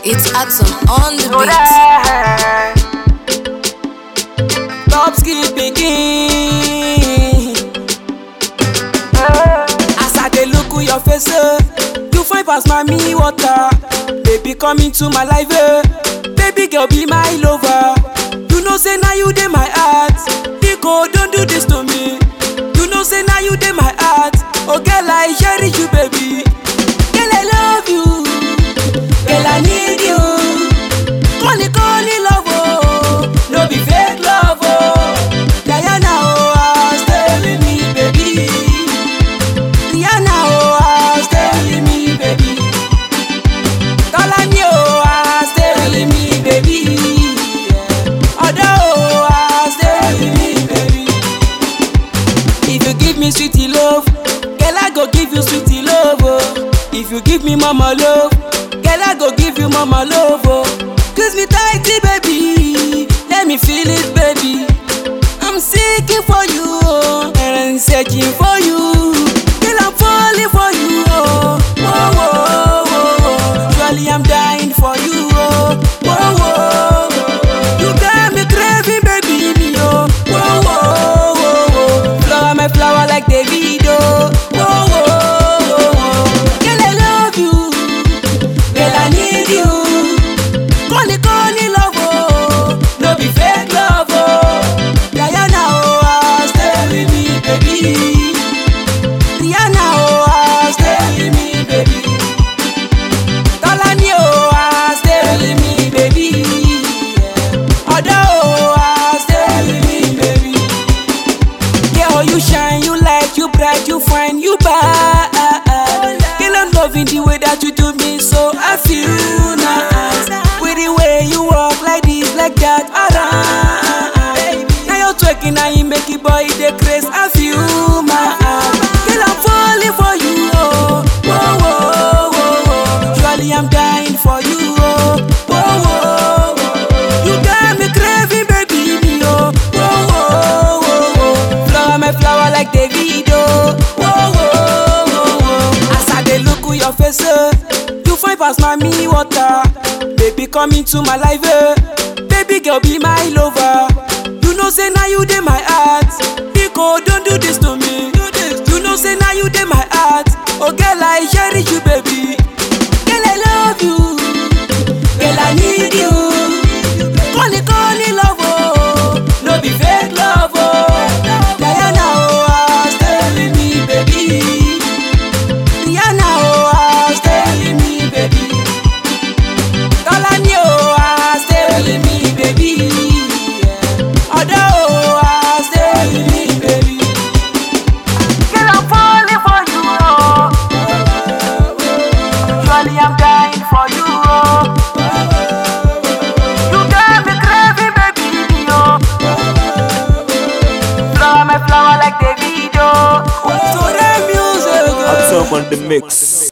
It's Axon on the beat. Top skill pikin. As I dey look your face, eh, you fine pass mommy water. Baby come into my life, eh. baby girl be my lover. You know say now you dey my heart. Biko don't do this to me. You know say now you dey my heart. Oh girl I cherish you baby. Girl I love you. Girl I need you. Call it call it love oh. No be fake love oh. Diana oh ah, stay with me baby. Rihanna oh ah, stay with me baby. Tolani oh ah, stay with me baby. Odo oh ah, stay with me baby. If you give me sweetie love, girl I go give you sweetie love oh. If you give me mama love, girl I go give you mama love oh. Kiss me tighty baby, let me feel it baby. I'm seeking for you oh, and I'm searching for you. Girl I'm falling for you oh. Whoa, whoa, whoa, whoa. Surely I'm dying for you oh. Whoa, whoa, whoa. You got me craving baby me oh. Whoa, whoa, whoa, whoa. Flower my flower like David oh. Whoa, whoa, whoa, whoa. Girl I love you. Girl I need you. Call it, call it love oh. No be fake love oh. Diana oh ah, stay with me baby. Rihanna oh ah, stay with me baby. Tolani oh ah, stay with me baby. Odo oh ah, stay with me baby. Girl, you shine, you light, you bright, you fine, you bad. Girl, I'm loving the way that you do me, so I feel nice. With the way you walk like this, like that, around. Now you're twerking, now you make it, boy, the craze. I feel my heart. Girl, I'm falling for you, oh. Whoa, whoa, whoa, whoa. Surely I'm dying for you, oh. Whoa, whoa, whoa. You got me craving, baby, me, oh. Whoa, whoa, whoa, whoa. Flower my flower like David, oh. Whoa, whoa, whoa, whoa. As I dey look your face, eh, you fine pass mommy water. Baby come into my life, eh. Baby girl be my lover. You know say now you dey my heart. Biko don't do this to me. You know say now you dey my heart. Oh girl I cherish you baby. Girl I love you. Girl I need you. Call it call it love oh. No be fake love oh. Diana oh ah, stay with me baby. Rihanna oh ah, stay with me baby. Tolani oh ah, stay with me baby. Odo oh ah, stay with me baby. Girl I'm falling for you oh. Surely I'm dying for you oh. You got me craving baby me oh. Flower my flower like David oh. So the music. oh. Axon on the mix.